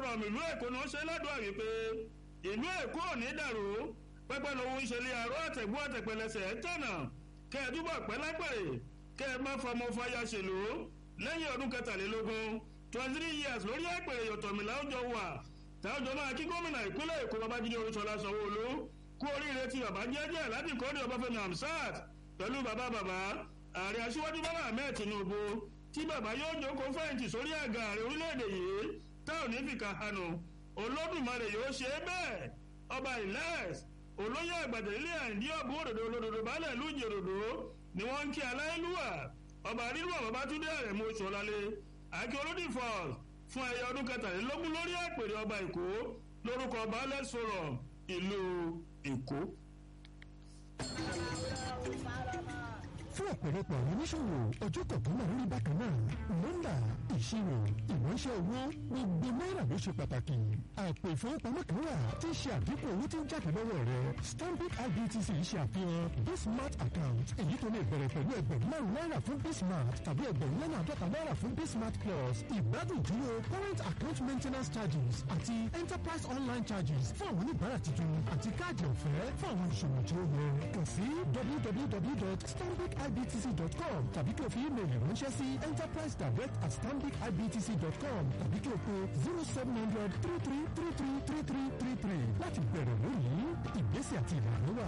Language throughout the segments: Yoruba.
forum ìlú èkó ni wọ́n ṣe ládùúgbò wípé ìlú èkó ò ní dàrú pẹ́pẹ́ lòun ìṣẹ̀lẹ̀ àrò àtẹ̀gbọ́ àtẹ̀pẹ̀lẹsẹ̀ tọ̀nà kẹ́ ẹ túbọ̀ pẹ́ lápẹ̀rẹ̀ kẹ́ ẹ má fọmọ fàyà ṣèlú lẹ́yìn ọdún kẹtàlélógún twenty three years lórí àpèrè yọ̀tọ̀mìlà ọjọ́ wà táwọn máa kí gómìnà ìpínlẹ̀ èkó babájídé olúṣọlá sanwó-olú kú oríire tí bàbá jẹ́jẹ́ aládì kọ́ni ọbáfẹ́mi hamsat pẹ̀lú bàbá bàbá ààrẹ aṣíwájú bọ́lá ahmed tinubu tí bàbá yóò jókòó fẹ̀yìntì sórí àga ààrẹ orílẹ̀-èdè yìí táwọn ní fìkà hànú olódùmarè yóò ṣe é bẹ́ẹ̀ ọba ìlẹ́s olóyè àgbàdo ilé àìndí ọ̀bùn òdòdó olódodo baálẹ̀ ìlú ìjòdòdó ni wọ́n ń kí aláìlúwà ọba rírùwà babatunde àrẹ̀mú oṣù ọ̀làlẹ̀ àkí olódì falls fún ẹyẹ ọdún kẹtàlélógún lórí àpèrè ọba èkó lórúkọ baálẹ̀ sọ̀rọ̀ ìlú èkó. fún ọ̀pọ̀lọpọ̀ àwọn oníṣòwò ọjọ́ kọ̀ọ̀kan máa ń rí bákan náà nọ́mbà ìṣirò ìránṣẹ́ owó gbogbo náírà ló ṣe pàtàkì àpò ìfowópamọ́ kan wà tí ń ṣe àdínkù owó tí ń jáde lọ́wọ́ rẹ stanbic ibtc ṣe àfihàn bismart account èyí tó lè bẹ̀rẹ̀ pẹ̀lú ẹgbẹ̀rún márùn náírà fún bismart tàbí ẹgbẹ̀rún lọ́nà àádọ́ta náírà fún bismart plus ìgbádùn dúró current account maintenance charges àti enterprise online charges fún àwọn oníbàárà tuntun àti káàdì ọ̀fẹ́ fún àwọn ìṣòwò tí ó yẹ kàn sí www.stanbicibtc.com tàbí kí o fi ímeèlì ránṣẹ́ sí enterprise direct at stanbicibtc.com tàbí kí o pe zero seven hundred three three three three three three three three láti bẹ̀rẹ̀ lónìí ìgbésẹ̀ àti ìlànà wà.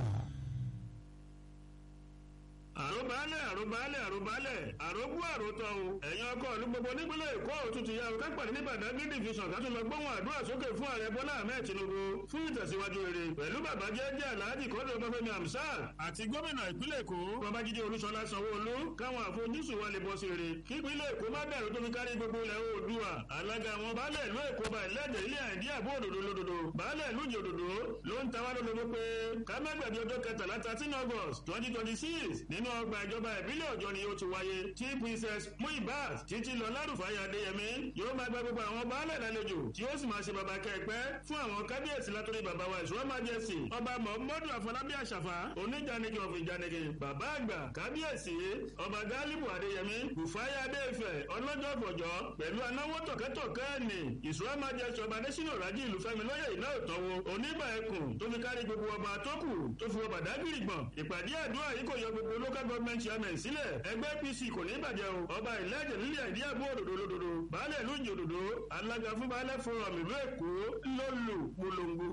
àròbálẹ̀ àròbálẹ̀ àròbálẹ̀ àrògbó àròtọ̀ o ẹ̀yin ọkọ̀ ìlú gbogbo nípínlẹ̀ èkó òtútù ya o kápẹ̀lẹ́ ní badagry division ká tún lọ gbóhùn àdúrà sókè fún ààrẹ bọ́lá ahmed tinubu fún ìtẹ̀síwájú rere pẹ̀lú bàbá jẹ́jẹ́ alhaji kọ́dọ̀ ọbáfẹ́mi hamsat àti gómìnà ìpínlẹ̀ èkó babájídé olúṣọlá sanwó-olú káwọn àfojúsùn wa lè bọ́ sí rere kí ìpínlẹ̀ èkó má dàrú tó fi kárí gbogbo ilẹ̀ oòdùà alága àwọn baálẹ̀ ìlú èkó ba ìlẹ́jẹ̀ ilé àìdí àbó òdòdó lódodo baálẹ̀ ìlú ìjòdòdó ló ń tawá lólobó pé ká má gbàgbé ọjọ́ kẹtàlá thirteen august twenty twenty six nínú ọgbà ìjọba ìbílẹ̀ ọjọ́ ni ó ti wáyé tí princess muibat títí lọ lárúfáyà adéyẹmí yóò máa gba gbogbo àwọn baálẹ̀ lálejò tí ó sì máa ṣe bàbá kẹ́ẹ̀pẹ́ fún àwọn kábíyèsí látòrí bàbá wa ìṣúná májèsì ọba mọ̀mọ́dún àfọlábí àṣàfà oníjànìkì ọ̀fìn ìjànìkì bàbá àgbà kábíyèsí ọba gálíbù adéyẹmí bùfáyà adéfẹ̀ ọlọ́jọ́ fọ̀jọ́ pẹ̀lú anáwó tọ̀kẹ́tọ̀kẹ́ ẹ̀nì ìṣúná májèsì ọba adésínà rájí ìlú fẹ́mi lóye iná ìtọ́wò onígbà ẹkùn tó fi kárí gbogbo ọba tó kù tó fi wọ bàdágìrì gbọ̀n ìpàdé àdúrà yìí kò yọ gbogbo local government chairman sílẹ̀ ẹgbẹ́ apc kò ní bàjẹ́ o ọba ìlẹ́jẹ̀ nílẹ̀ ìdí àbú òdòdó lódodo baálẹ̀ ìlú ìjòdòdó alága fún baálẹ̀ forum ìlú èkó lólu polongo.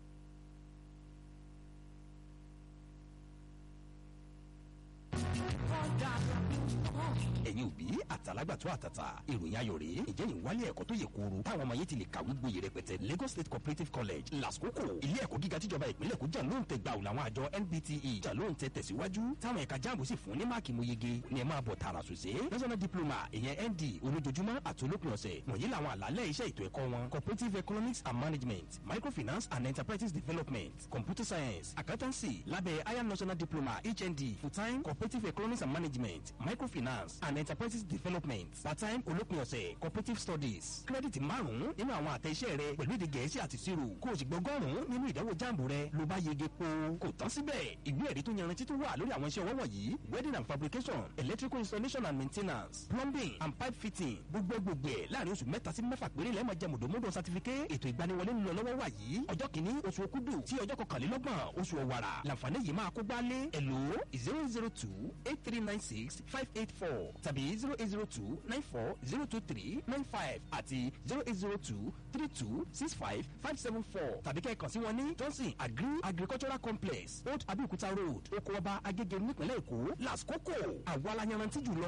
ẹ̀yin òbí àtàlágbàtọ́ àtàtà ìròyìn ayọ̀ rèé ìjẹ́ ìwálé ẹ̀kọ́ tó yẹ kóró táwọn ọmọ yẹn ti lè kàwé gboyè rẹpẹtẹ Lagos State Cooperative College làskókò ilé ẹ̀kọ́ gíga tíjọba ìpínlẹ̀ kó jà ló ń tẹ gbà òun àwọn àjọ NBTE jà ló ń tẹ tẹ̀síwájú táwọn ẹ̀ka jáàmù sì fún ní máàkì mo yege ni ẹ máa bọ̀ tààrà sòsé national diploma ìyẹn ND olójoojúmọ́ àtolópin ọ̀sẹ̀ wọ̀nyí làwọn àlàálẹ̀ iṣẹ́ ètò ẹ̀kọ́ wọn cooperative economics and management microfinance and enterprises development computer science accountancy lábẹ́ higher national diploma HND full-time cooperative economics and management microfinance and enterprises development part-time olópin ọ̀sẹ̀ cooperative studies kírẹ́dìtì márùn-ún nínú àwọn àtẹ iṣẹ́ rẹ pẹ̀lú èdè gẹ̀ẹ́sì àti ìṣirò kó o sì gbọ́gọ́rùn-ún nínú ìdánwò jáàmù rẹ ló bá yege po kò tán síbẹ̀ ìwé ẹ̀rí tó yanrantí tó wà lórí àwọn iṣẹ́ ọwọ́ wọ̀nyí welding and fabrication electrical installation and maintenance plumbing and pipe fitting gbogbo gbogbo ẹ̀ láàrin oṣù mẹ́ta sí mẹ́fà péré lẹ́ẹ̀ máa jẹ mọ̀dọ́mọ́dọ́ certificate ètò ìgbaniwọlé ń lọ lọ́wọ́ wà yìí ọjọ́ kìíní oṣù okúdù tí ọjọ́ kọkànlélọ́gbọ̀n oṣù ọ̀wàrà làǹfààní yìí máa kó gbálé ẹ̀lò zero zero two eight three nine six five eight four tàbí zero eight zero two nine four zero two three nine five àti zero eight zero two three two six five five seven four tàbí kẹ́ẹ̀kan sí wọn ní johnson agri agricultural complex old abeokuta road oko ọba agége nípínlẹ̀ èkó lásìkò àwọn aláyanrantí jùlọ.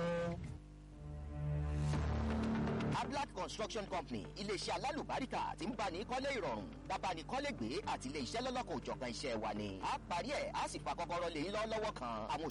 Ablat Construction Company iléeṣẹ́ alálùbáríkà tí ń bá ní kọ́lé ìrọ̀rùn bàbá ní kọ́lé gbé àti ilé iṣẹ́ lọ́lọ́kọ̀ òjọ̀kan iṣẹ́ wa ni. a parí ẹ̀ a sì fa kọ́kọ́rọ́ lé yín lọ́wọ́ kan àwọn